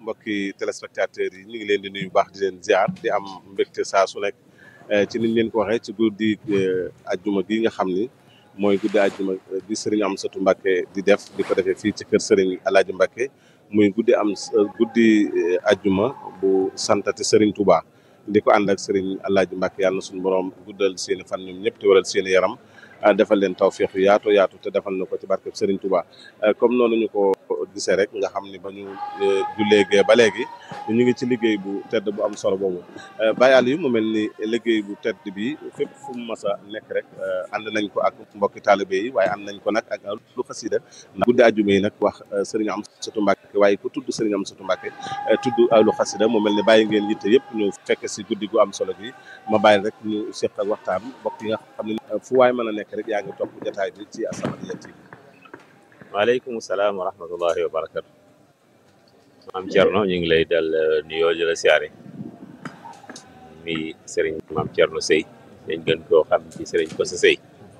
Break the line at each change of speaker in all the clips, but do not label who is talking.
mbokki téléspectateurs yi ñu ngi leen di nuyu baax di leen ziar di am mbégte saa su nekk ci niñ leen ko waxee ci guddi ajjuma gi nga xam ni mooy guddi ajjuma di Serigne Amsatou Mbacké di def di ko defee fii ci kër Serigne Alaaji Mbacké muy guddi am guddi ajjuma bu santati Serigne Touba di ko ànd ak Serigne Alaaji Mbacké yàlla na suñu borom guddal seeni fan ñoom ñëpp te waral seeni yaram defal leen tawféex yu yaatu yaatu te defal na ko ci barkeb Serigne Touba comme noonu ñu ko gisee rek nga xam ni ba ñu jullee gee ba léegi ñu ngi ci liggéey bu tedd bu am solo boobu Baye Aliou mu mel ni liggéey bu tedd bi fépp fu mu mas a nekk rek ànd nañ ko ak mbokki taalibe yi waaye ànd nañ ko nag ak lu xasida ndax guddi àjjuma yi nag wax Serigne Amsatou Mbacké waaye ku tudd Serigne Amsatou Mbacké tudd lu xasida mu mel ni bàyyi ngeen yitte yëpp ñu fekk si guddi gu am solo gi ma bàyyi rek ñu seq ak waxtaan mbokk yi nga xam ne fu waay mën a nekk rek yaa ngi topp jotaay bi ci As-Samadiyya TV
waaleykum salaam wa rahmatullahi wa barakatu maam Thierno ñu ngi lay dal nuyoo di la siyaare mi sëriñ maam Thierno Sey dañ gën koo xam ci sëriñ Kosa Sey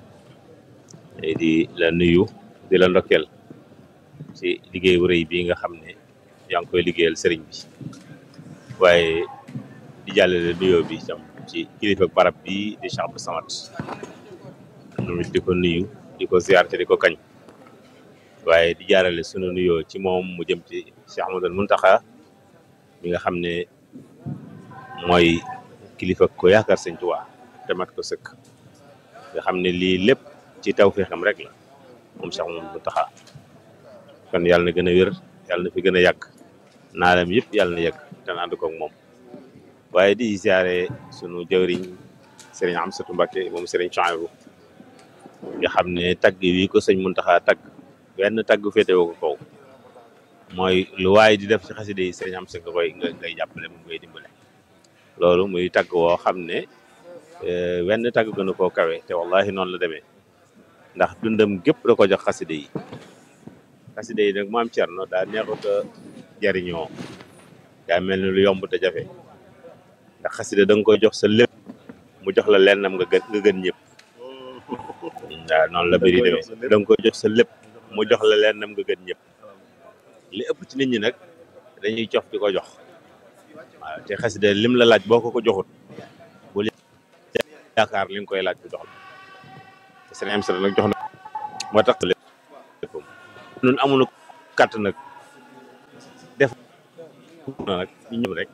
di la nuyu di la ndokkeel ci liggéey bu rëy bii nga xam ne yaa ngi koy liggéeyal sëriñ bi waaye di jàllale nuyoo bi tam ci kilifa barab bi di Cheikh Abdou Samad moom it di ko nuyu di ko ziar te di ko kañ waaye di jaarale sunu nuyoo ci moom mu jëm ci Cheikh Ahmadul Muntaxa mi nga xam ne mooy kilifa ko yaakaar sëñ Tuubaa te mat ko sëkk nga xam ne lii lépp ci tawfeexam rek la moom Cheikh Ahmadul Muntaxa kon yàlla na gën a wér yàlla na fi gën a yàgg naalam yëpp yàlla na yàgg te ànd koog moom waaye di ziare sunu jawriñ Serigne Amsatou Mbacké moom Serigne Chouaïbou nga xam ne tagg wi ko sëñ Muntaxa tagg benn tagg féete woo ko kaw mooy lu waay di def ci xaside yi sëriñ am sa nga koy nga ngay jàppale moom ngay dimbale loolu muy tagg woo xam ne wenn tagg gënu koo kawe te wallahi noonu la demee ndax dundam gépp da ko jox xaside yi xaside yi nag maam Cerno daa neexut a jariñoo daa mel ni lu yomb te jafe ndax xaside da nga koy jox sa lépp mu jox la lennam nga gën nga gën ñëpp waaw noonu la bëri demee da nga koy jox sa lépp mu jox la leen nam nga gën ñëpp li ëpp ci nit ñi nag dañuy cof di ko jox waaw te xasida lim la laaj boo ko ko joxut bu yaakaar li nga koy laaj bu jox la te seen am nag jox na moo tax lépp nun amuñu kàtt nag def na nag ñu ñëw rek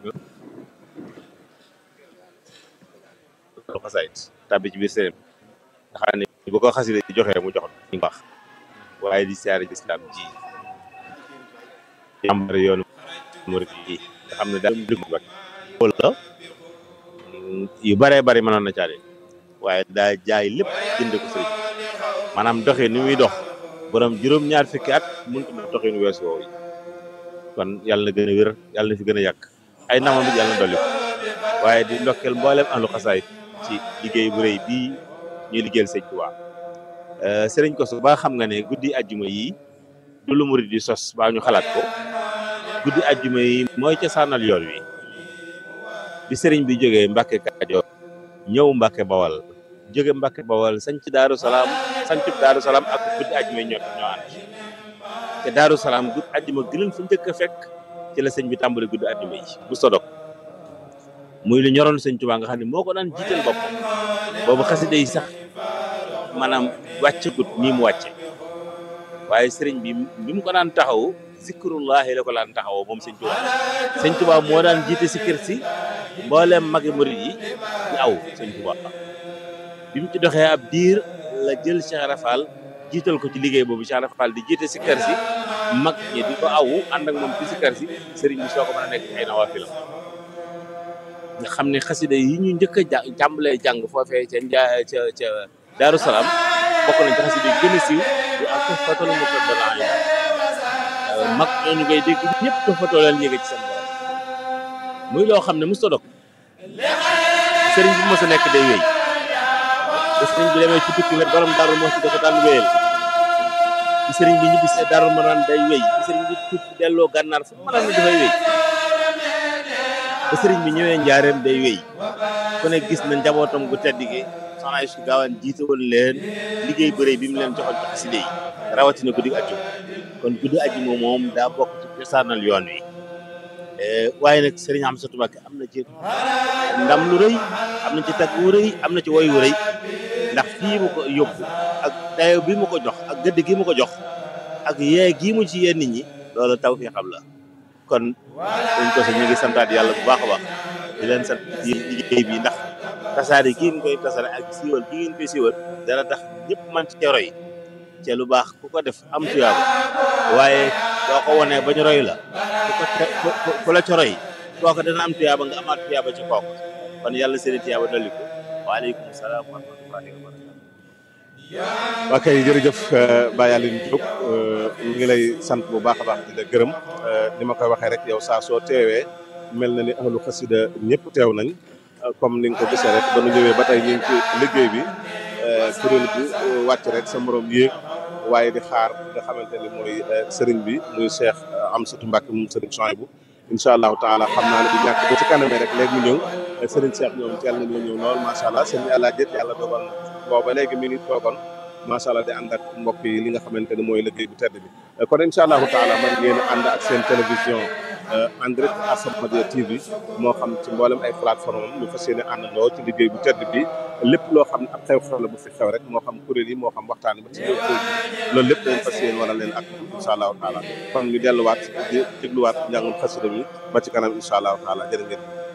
lu xasaayit tàbbi ci biir seen nga xam ne bu ko xasida di joxee mu jox ñu baax waaye di siyaare ci islam ji jàmbar yoonu murid yi nga xam ne daal bak wala yu bëree bëri mënoon na caale waaye daa jaay lépp jënd ko sëriñ maanaam doxee ni muy dox borom juróom-ñaar fukki at mënut a doxee nu weesu woowu kon yàlla na gën a wér yàlla na fi gën a yàgg ay namam it yàlla na dolli ko waaye di ndokkeel mboolem ahlu xasaayit ci liggéey bu rëy bii ñuy liggéeyal sëñ Tuubaa sëriñ Koso ba xam nga ne guddi ajjuma yi du lu murid di sos baa ñu xalaat ko guddi ajjuma yi mooy ca saanal yoon wi bi sëriñ bi jógee Mbàkke Kajoor ñëw Mbàkke Bawal jóge Mbàkke Bawal sañ ci Daaru Salaam sañ ci Daaru Salaam ak guddi ajjuma yi ñoo ñoo ànd te Daaru Salaam guddi ajjuma gënal fu njëkk a fekk ci la sëñ bi tàmbali guddi ajjuma yi bu sodok muy lu ñoroon sëñ Tuubaa nga xam ne moo ko daan jiital bopp boobu xasida yi sax maanaam wàccagut nii mu wàcce waaye sëriñ bi bi mu ko daan taxaw zikrullahi la ko daan taxawoo moom sëñ Tuubaa sëñ Tuubaa moo daan jiite si kër si mbooleem magi murid yi ñu aw sëñ Tuubaa bi mu ci doxee ab diir la jël Cheikh Rafal jiital ko ci liggéey boobu Cheikh Rafal di jiite si kër si mag ñi di ko awu ànd ak moom ci si kër si sëriñ bi soo ko mën a nekk ay nawaafilam nga xam ne xasida yi ñu njëkk a jà jàmbalee jàng foofee ca njaa ca ca Daaru Salaam bokk nañ ci xasida yi gën a siiw di ak fatal mu ko dana mag ñooñu ngay dégg ñëpp ko fatoo leen yéege ci seen borom muy loo xam ne mos ta dog sëriñ bi mos a nekk day wéy te sëriñ bi demee ci tukki wet borom daaru moo ci dafa daan wéyal ci sëriñ bi ñibbi see daaru ma naan day wéy ci sëriñ bi tukki delloo gànnaar fu ma naan ne dafay wéy ba sëriñ bi ñëwee njaareem day wéy ku ne gis na njabootam gu tedd gi soxna Aïcha Gaawaan jiite woon leen liggéey bëre bi mu leen joxoon ci xasida yi rawatina guddi ajjuma kon guddi ajjuma moom daa bokk ci cosaanal yoon wi waaye nag sëriñ Amsatu Mbàkke am na ci ndam lu rëy am na ci tag wu rëy am na ci woy wu rëy ndax fii mu ko yóbbu ak dayo bi mu ko jox ak gëdd gi mu ko jox ak yee gii mu ci yee nit ñi loolu taw fi xam la kon dañ ko ñu ngi santaat yàlla bu baax a baax di leen sant ci liggéey bi ndax tasaare kii ñu koy tasaare ak siiwal kii ngeen koy siiwal dana tax ñëpp man ci roy te lu baax ku ko def am tuyaaba waaye boo ko wonee bañ roy la ku ko ku la ca roy kooku dana am tuyaaba nga amaat tuyaaba ci kooku kon yàlla seeni tuyaaba dolli ko waaleykum salaam wa rahmatullahi wa barakatu
waa kay jërëjëf Baye Aline Diop ñu ngi lay sant bu baax a baax di la gërëm ni ma koy waxee rek yow saa soo teewee mel na ni ahlu xasida ñëpp teew nañ comme ni nga ko gisee rek ba nu ñëwee ba tey ñu ngi ci liggéey bi kuréel bu wàcc rek sa morom yéeg waaye di xaar nga xamante ni mooy sëriñ bi muy Cheikh Amsatou Mbacke moom sëriñ Souhaïbou incha allahu taala xam naa ne du ñàkk ba ci kanamee rek léegi mu ñëw sëriñ Cheikh ñoom teel nañoo ñëw lool macha allah sëriñ yàlla jët yàlla dogal na booba léegi mi ngi toogoon macha allah di ànd ak mbokk yi li nga xamante ne mooy liggéey bu tedd bi kon incha allahu taala man ngeen ànd ak seen télévision en direct As-Samadiyya TV moo xam ci mboolem ay plateforme am ñu fas yéene àndandoo ci liggéey bu tedd bi lépp loo xam ne ab xew-xew la bu fi xew rek moo xam kuréel yi moo xam waxtaan ba ci biir kuréel yi loolu lépp dañ fas yéene wala leen ak incha allahu taala kon ñu delluwaat di dégluwaat njàngum xasida bi ba ci kanam incha allahu taala jërë ngeen